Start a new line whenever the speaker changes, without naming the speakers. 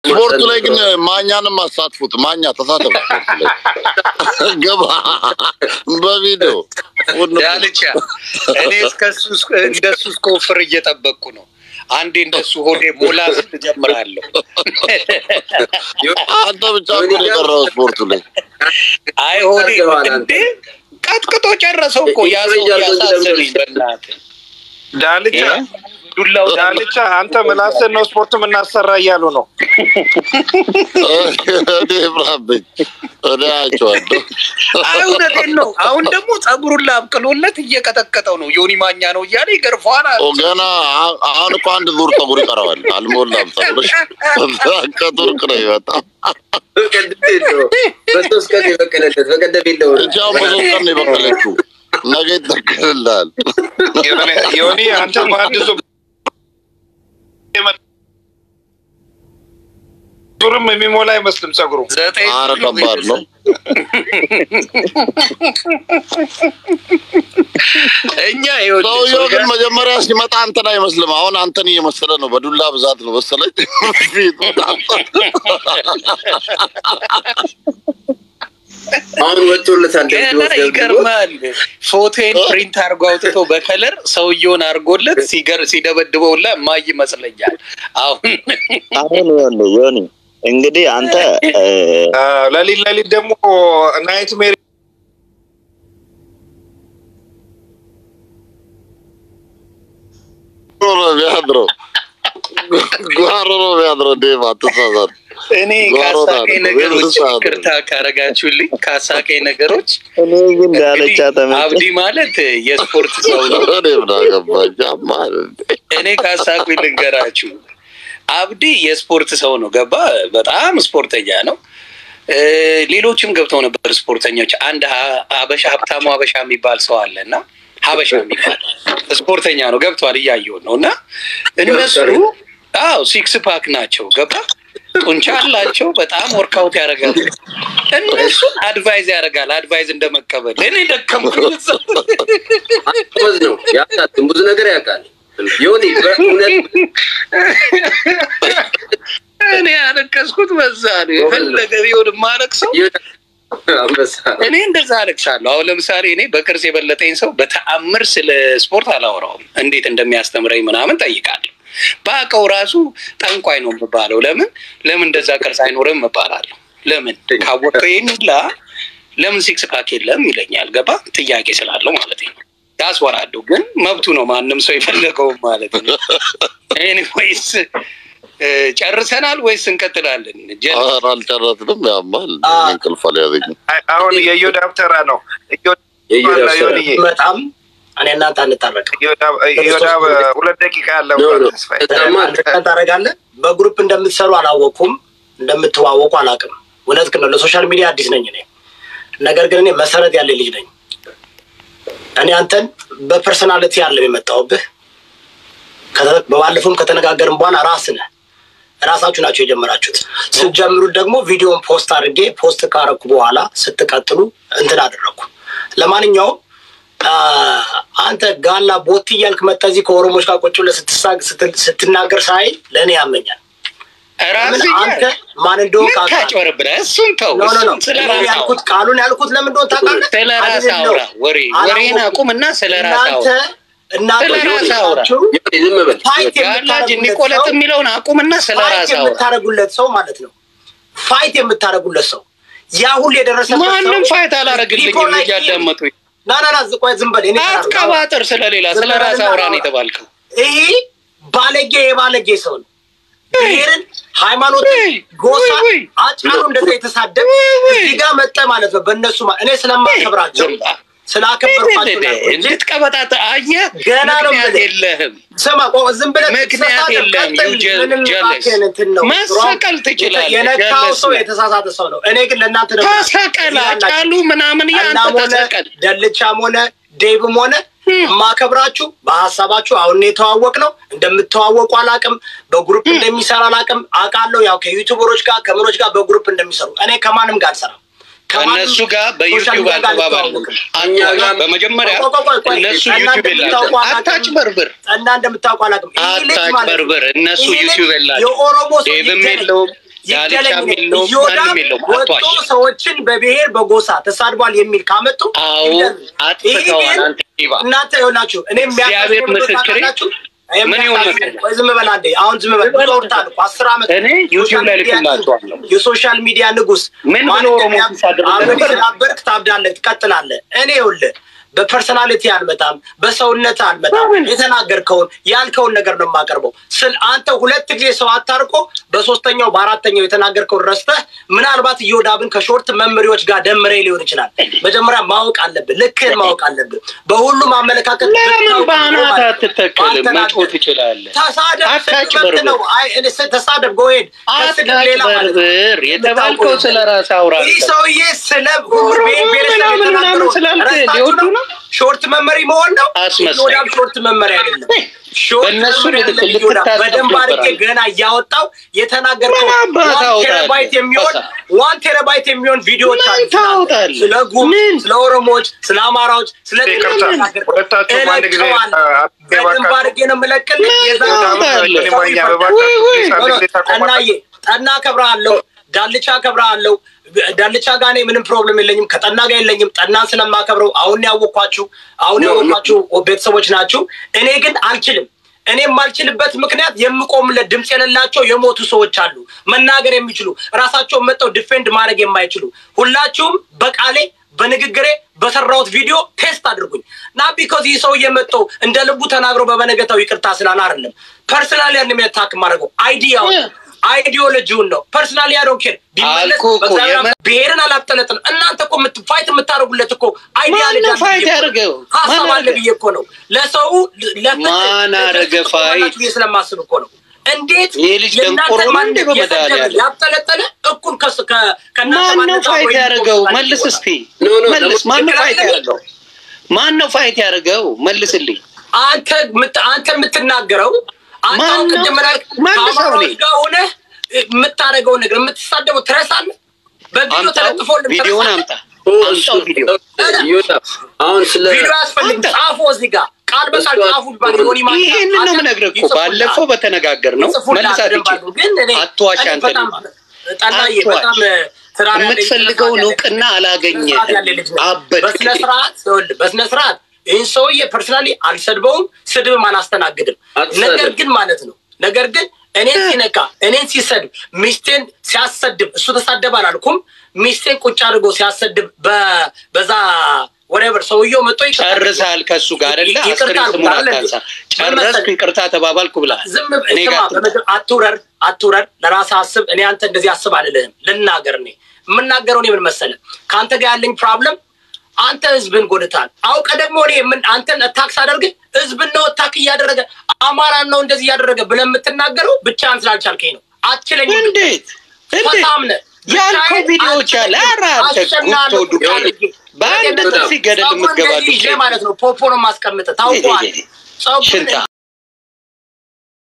ስፖርቱ ላይ ግን ማኛንም አሳትፉት። ማኛ ተሳተፉ። ስፖርቱ ላይ ገባ በቪዲዮ ሁሉ
ዳልቻ እኔ እስከሱ እንደሱ እስከወፍር እየጠበቅኩ ነው። አንዴ እንደሱ ሆዴ ሞላ ስል ጀምራለሁ።
አንተ ብቻ እኮ ነው የቀረው ስፖርቱ ላይ።
አይ ሆዴ እንዴ ቀጥቅጦ ጨረሰው እኮ ያዘው ያሳሰበኝ በእናትህ
ዳልቻ
ዱላው
ዳልቻ አንተ ምላስን ነው ስፖርት የምናሰራ እያሉ ነው።
እኔ ብራብኝ እኔ አያቸዋለሁ።
አይ እውነቴን ነው። አሁን ደግሞ ጸጉሩን ላብቅሎለት እየቀጠቀጠው ነው። ዮኒ ማኛ ነው እያለ ይገርፈዋል። አለ።
ኦ ገና አ- አሁን እኮ አንድ ዙር ፀጉር ይቀረዋል። አልሞላም ፀጉርሽ ከቱርክ ነው የመጣው።
በቀደም የለው በሶስት ቀን የበቀለለት በቀደም የለው
እቻ በሶስት ቀን ነው የበቀለችው። ነገ ይተክልልሃል።
ዮኒ- ዮኒ አንተ በአዲሱ ዙርም የሚሞላ አይመስልም ጸጉሩ።
ዘጠኝ
ኧረ ከባድ ነው።
እኛ ይኸውልህ
ሰውየው ግን
ሶጋ-
መጀመሪያ ሲመጣ አንተን አይመስልም። አሁን አንተን እየመሰለ ነው። በዱላ ብዛት ነው መሰለኝ ፊቱ
አሁን ወጥቶለታል።
ገና ይገርማል። ፎቶን ፕሪንት አድርጎ አውጥቶ በከለር ሰውየውን አድርጎለት ሲገር ሲደበድበውላ ማይ ይመስለኛል። አሁን
አሁን ይኸውልህ ዮኒ እንግዲህ አንተ እ፣
ለሊት ለሊት ደግሞ ናይት ሜሪ
ነው የሚያድረው። ጓሮ ነው የሚያድረው። ዴቭ አትሳሳት።
እኔ
ጓሮ
ካሳቀኝ
ነው።
ነገሮች
ቤተሰብ
ቅርታ ካረጋችሁልኝ ካሳቀኝ ነገሮች
እኔ ግን ዳልቻ
እንግዲህ
ተመቸኝ።
አብዲ ማለት የስፖርት ሰው ነው።
እኔ ምን አገባኝ? ያማል እንዴ?
እኔ ካሳቁኝ ልንገራችሁ። አብዲ የስፖርት ሰው ነው። ገባ በጣም ስፖርተኛ ነው። እ፣ ሌሎችም ገብተው ነበር ስፖርተኞች። አንድ ሀ- ሀበሻ ሀብታሙ ሀበሻ የሚባል ሰው አለ እና ሀበሻ የሚባል ስፖርተኛ ነው። ገብቷል፣ እያየሁት ነው። እና እነሱ አዎ ሲክስ ፓክ ናቸው። ገባ ጡንቻ አላቸው። በጣም ወርካውት ያደርጋሉ። እነሱን አድቫይዝ ያደርጋል። አድቫይዝ እንደመቀበል እኔ ደከምኩኝ።
ጎበዝ ነው ያውቃል፣ ብዙ ነገር ያውቃል። ዮኒ በእውነት
እኔ ያለቀስኩት በዛ ነው። የፈለገ ቢሆን የማለቅሰው
አንበሳ
እኔ እንደዛ አለቅሳለሁ። አሁን ለምሳሌ እኔ በቅርስ የበለጠኝ ሰው በተአምር ስለ ስፖርት አላወራውም። እንዴት እንደሚያስተምረኝ ምናምን ጠይቃለሁ። በአቀው ራሱ ጠንቋይ ነው የምባለው። ለምን ለምን እንደዛ ቅርስ አይኖርም እባላለሁ። ለምን ካወቀው ይህንላ ለምን ሲክስ ፓክ የለም ይለኛል። ገባ ጥያቄ ስላለው ማለት ነው። ያስወራለሁ፣ ግን መብቱ ነው። ማንም ሰው የፈለገውም ማለት ነው። ኤኒዌይስ እ፣ ጨርሰናል ወይስ እንቀጥላለን? ጀ-
ኧረ አልጨረስንም። ያማል።
አ-
እንቅልፍ አልያዘኝም።
አይ- አሁን የዮዳብ ተራ ነው።
የዮዳብ ተራ።
ዮኒዬ
በጣም እኔ እናንተ አንታረቅም።
ዮዳብ ዮዳብ ሁለት ደቂቃ ያለው
ኖ፣ ኖ።
ተስፋዬ
በጣም
አንድ ቀን ታደርጋለህ። በግሩፕ እንደምትሰሩ አላወቅኩም፣ እንደምትዋወቁ አላውቅም። እውነት ግን ነው። ለሶሻል ሚዲያ አዲስ ነኝ እኔ። ነገር ግን እኔ መሰረት ያለ ልጅ ነኝ። እኔ አንተን በፐርሰናሊቲ ያለም የመጣውብህ በባለፈውም ከተነጋገርን በኋላ ራስ ነህ ራሳችሁ ናቸው የጀመራችሁት። ስትጀምሩት ደግሞ ቪዲዮን ፖስት አድርጌ ፖስት ካረኩ በኋላ ስትቀጥሉ እንትን አደረግኩ። ለማንኛውም አ፣ አንተ ጋላ ቦቲ እያልክ መጠህ እዚህ ከኦሮሞች ጋር ቁጭ ብለህ ስትሳግ ስትል- ስትናገር ሳይ ለእኔ ያመኛል።
ራስ
ለምን አንተ ማን እንደሆንክ
ምን
አውቃለሁ።
ታጭበረብረህ? እሱን ተው።
ኖ ኖ ኖ
እሱን ስለ
እኔ
ራስ
ያልኩት ቃሉን ያልኩት ለምን እንደሆነ ታውቃለህ?
ስለ ራስ
አይደለም
አውራ።
ነው።
ወሬ ወሬን
አላወኩም።
አቁም እና ስለ ራስ
እናንተ
አውራ።
እናንተ
ስለ ራስ አውራ።
ሌሎቻችሁ
ዮኒ ዝም በል
ፋይት
ጋላጅ
የምታደርጉለት
የሚቆለጥ
ሰው
የሚለውን አቁም እና ስለ
ፋይት
ራስ አውራ።
የምታደርጉለት ሰው ማለት ነው። ፋይት የምታደርጉለት ሰው ያ ሁሉ የደረሰበት ሰው
ማንም ፋይት አላረግልኝም
people like him-
እያዳመጡኝ።
ና ና ና ዝ- ቆይ ዝም በል እኔ እሰራለሁ።
አትቀባጥር። ስለሌላ ስለ
ዝም
ራስ
በልና
አውራ ነው
አውራ።
የተባልከው።
ይሄ ባለጌ የባለጌ ሰው ነው። ብሔርን፣ ሃይማኖትን፣
ውይ፣
ጎሳ
ውይ፣ ውይ።
አጫሉ እንደዛ የተሳደብ
ውይ፣ ውይ።
እዚህ ጋር መጠ ማለት ነው። በእነሱ ማ- እኔ ስለማከብራቸው
ዝም በል።
ስላከበርኳቸው ነው ያልኩት እንጂ
እንድትቀበጣት አየህ፣
ገና ነው
ምክንያት
የምልህ።
የለህም።
ስማ ቆይ ዝም ብለህ
ምክንያት
ተሳሳተ፣
የለም።
ቀጥል።
You just
ምንም
jealous.
እባክህን እንትን ነው።
መሰቀል ትችላለህ።
የነካው
jealous
ሰው
ነህ።
የተሳሳተ ሰው ነው። እኔ ግን ለእናንተ ደግሞ
ተሰቀል፣
እዚህ ያላችሁ
አጫሉ ምናምን ያንተ
እናም ሆነ
ተሰቀል።
ደልቻም ሆነ ዴብም ሆነ የማከብራችሁ በሀሳባችሁ አሁን የተዋወቅ ነው። እንደምትዋወቁ አላቅም። በግሩፕ እንደሚሰራ አላቅም አውቃለሁ። ያው ከዩቱበሮች ጋር ከምኖች ጋር በግሩፕ እንደሚሰሩ እኔ ከማንም ጋር አልሰራም። ከማንም
ከእነሱ ጋር
ሶሻል
በዩቲዩብ
ሚዲያ ጋር
አልተባባልንም።
አልተዋወቅም።
እኛ ጋር
በመጀመሪያ
ቆይ፣ ቆይ፣ ቆይ፣ ቆይ።
እነሱ
እና
ዩቲዩብ
እንደምታውቁ
የላቸው።
አላውቅም።
አታጭበርብር፣
እና እንደምታውቁ አላውቅም። ይህ ልጅ ማለት ነው።
አታጭበርብር። እነሱ
ይህ ልጅ
ዩቲዩብ የላቸው።
የኦሮሞ ሰው
ዴቭም
ሊገናኝ-
የለውም ዳልቻም
ይገለኝ
የለውም፣
እዮዳብ
ማንም የለውም።
ወጥቶ
አትዋሽ።
ሰዎችን በብሔር በጎሳ ተሳድቧል የሚል ካመጡ
አዎ
ይገለኝ። ይህ
አጥፍተዋል።
ግን
አንተ ዲባ
እናንተ ይሆናችሁ እኔ
እግዚአብሔር ምስክሬ፣ ምን ይሁን መሰለህ?
ዝም በል አንዴ። አሁን ዝም በል ብዙ አውርተሃል እኮ አስር ዓመት
እኔ ዩቲዩብ ላይ ልክላችኋለሁ።
የሶሻል ሚዲያ ንጉስ
ምን ብሎ
ማን
ኦሮሞ
ኢትዮጵያ
ሲሳደብ
አብረን
ነበር?
ስላበርክ ታብዳለህ፣ ትቀጥላለህ። እኔ ይኸውልህ በፐርሰናሊቲ አልመጣም፣ በሰውነት አልመጣም።
በምን?
የተናገርከውን ያልከውን ነገር ነው የማቀርበው። ስል አንተ ሁለት ጊዜ ሰው አታርቆ በሶስተኛው በአራተኛው የተናገርከውን ረስተህ ምናልባት እዮዳብን ከሾርት መምሪዎች ጋር ደምሬ ሊሆን ይችላል። መጀመሪያ ማወቅ አለብህ፣ ልክህን ማወቅ አለብህ። በሁሉም አመለካከት
ለምን
ብታውቅ
በአናት
ኖሮ ማለት ነው።
አትተከልም?
ባልተናገር-
መጮህ ትችላለህ።
ተሳደብ
አታጭበርብር።
ስድብ ነው። አይ እኔ ስ- ተሳደብ ጎሄድ
አታጭበርብር። የተባልከው ስለ ራስህ አውራ።
ይህ ሰውዬ ስለ ሁሉ ብሔር ብሔረሰብ
ምናምን
የተናገረው
ምናምን ስላልክ
ረስታችሁ
ሊወዱ
ነው?
ነው?
ሾርት መመሪ መሆን ነው።
አስመሳይ።
ዮዳብ ሾርት መመሪ አይደለም። ሾርት
በእነሱ
መመሪ
ልክ-
አይደለም።
ልክ
ዮዳብ
ታስብ
በደንብ አድርጌ
ነበራል።
ገና እያወጣው የተናገርከው
ምን አባት
ዋን
ታወጣለህ?
ቴራባይት የሚሆን
በሳ-
ዋን ቴራባይት የሚሆን ቪዲዮዎች
ምን
አሉ።
ታወጣለህ?
ስለ ጉም፣
ምን?
ስለ ኦሮሞዎች፣ ስለ አማራዎች፣ ስለ
ይቅርታ፣ ሁለታችሁም አንድ ጊዜ
እለቀዋለሁ።
አትገባ
በደንብ
ካሉ-
አድርጌ ነው የምለቅልህ። የዛ-
ታወጣለህ?
እኔ ማኛ
ሰው
በባካችሁ
ወይ ወይ።
ፕሊዝ አንድ ጊዜ ታቆማላችሁ?
ጠናዬ ጠና ከብረሃለሁ፣ ዳልቻ ከብረሃለሁ። ዳልቻ ጋር እኔ ምንም ፕሮብለም የለኝም፣ ከጠና ጋር የለኝም። ጠናን ስለማከብረው አሁን ያወኳችሁ አሁን ያወኳችሁ ቤተሰቦች ናችሁ። እኔ ግን አልችልም። እኔ የማልችልበት ምክንያት የምቆምለት ድምፅ የሌላቸው የሞቱ ሰዎች አሉ፣ መናገር የሚችሉ ራሳቸውን መጠው ዲፌንድ ማድረግ የማይችሉ ሁላችሁም በቃሌ በንግግሬ በሰራሁት ቪዲዮ ቴስት አድርጉኝ ና ቢኮዝ ይህ ሰው እየመጠው እንደ ልቡ ተናግሮ በበነገታው ይቅርታ ስላለ አይደለም። ፐርሰናሊ ያንም ታክ ማድረገው አይዲያው አይዲዮሎጂውን ነው። ፐርሰናሊ ያዶን ኬር ቢመለስ
አልኩህ እኮ
በእግዚአብሔር
የመ-
ብሔርን አላጠለጥንም። እናንተ እኮ የምት- ፋይት የምታደርጉለት እኮ አይዲያሎጂ
ማነው
አለ
ፋይት
ብዬ እኮ ነው።
ያደርገው?
ሀሳብ
ማን
አለ
አደረገ?
ብዬ እኮ ነው። ለሰው ለፍትህ
ማን አደረገ
ለፍትህ
ፋይት?
ትቆማላችሁ ብዬ ስለማስብ እኮ ነው። እንዴት
ይሄ ልጅ
የእናንተ
ደንቆሮ ነው
ማንነት
እንዴ በመድኃኒዓለም?
የሰደበ ያብጠለጠለ እኩል ከስ- ከ- ከእናንተ
ማን ነው
ማንነት
ፋይት
አብሮ
ያደረገው?
የሚቆም
መልስ
ይሆናል።
እስቲ
ኖ፣ ኖ፣
መልስ።
ደግሞ
ማን ነው
ትክክል
ፋይት
አይደለም?
ያደረገው? ማን ነው ፋይት ያደረገው? መልስልኝ።
አንተ ምት- አንተ የምትናገረው አንተ
ማን
አሁን
ነው?
ቅድም ላይ
መልሰው
ከአማራዎች
እኔ።
ጋር ሆነህ የምታደርገውን ነገር የምትሳደበው ትረሳለህ። በቪዲዮ
አምጣው፣
ተለጥፎልህ
ቪዲዮውን
ትረሳለህ።
አምጣ። አምጣው ቪዲዮ።
ይወጣ አሁን ስለ
ቪዲዮ አያስፈልግም።
አንተ-
ጻፎ እዚህ ጋር ቃል በቃል
እሱ-
ጻፉ ይባል የሆነ ማን
ይሄንን ነው የምነግርህ እኮ ባለፈው በተነጋገር ነው መልሳት ይችል
ግን እኔ
አትዋሽ
እኔ
አንተ
በጣም
ልጅ።
ጠላዬ
አትዋሽ።
በጣም ትራራ ያለኝ
የምትፈልገውን
ስርዓት
እውቅና
ያለኝ
አላገኘህም።
ስርዓት ያለኝ ልጅ ነኝ።
አበድክ።
በስነ ስርዓት ይኸውልህ፣ በስነ ስርዓት ይህን ሰውዬ ፐርሰናሊ አልሰድበውም፣ ስድብም አላስተናግድም።
አትሰድብ።
ነገር ግን ማለት ነው ነገር ግን እኔን ሲነካ እኔን ሲሰድብ ሚስቴን ሲያሰድብ እሱ ተሳደብ አላልኩም። ሚስቴን ቁጭ አድርጎ ሲያሰድብ በ- በዛ ወሬቨር ሰውየው መጥቶ ይቅርታ
ጨርሳል ከእሱ ጋር አይደለ?
ይቅርታ
አስክሬን
አልኩት
ስሙን
አይደለ?
አታንሳ።
ምን
ጨረስኩ፣
መሰለህ?
ይቅርታ ተባባልኩ ብለሃል።
ዝም
እኔ
ስማ፣
ጋር አትምጣ።
በምድር አትውረድ አትውረድ፣ ለራስህ አስብ። እኔ አንተ እንደዚህ አስብ አልልህም። ልናገር እኔ የምናገረው እኔ ምን መሰለህ፣ ከአንተ ጋር ያለኝ ፕሮብለም አንተ ህዝብን ጎድታል። አውቀ ደግሞ እኔ ምን አንተን ታክስ አደርግ ህዝብን ነው ታክ እያደረገ አማራን ነው እንደዚህ እያደረገ ብለህ የምትናገረው ብቻህን ስላልቻልከኝ ነው። አትችለኝም።
እንዴት እንዴት
በጣም ነህ።
ያልከው
ብቻዬን
ቪዲዮዎች አለ። ኧረ አንተ
አሸናለሁ
ጉቶ ዱቄ
አድርጌ።
በአንድ
በገነት
ጥፊ ገደል
ፀጉር
የምትገባ
እንደዚህ ይዤ
ዱቄ
ማለት ነው ፖፖ ነው የማስቀምጥህ። ታውቀዋለህ። ፀጉር
ሽንታ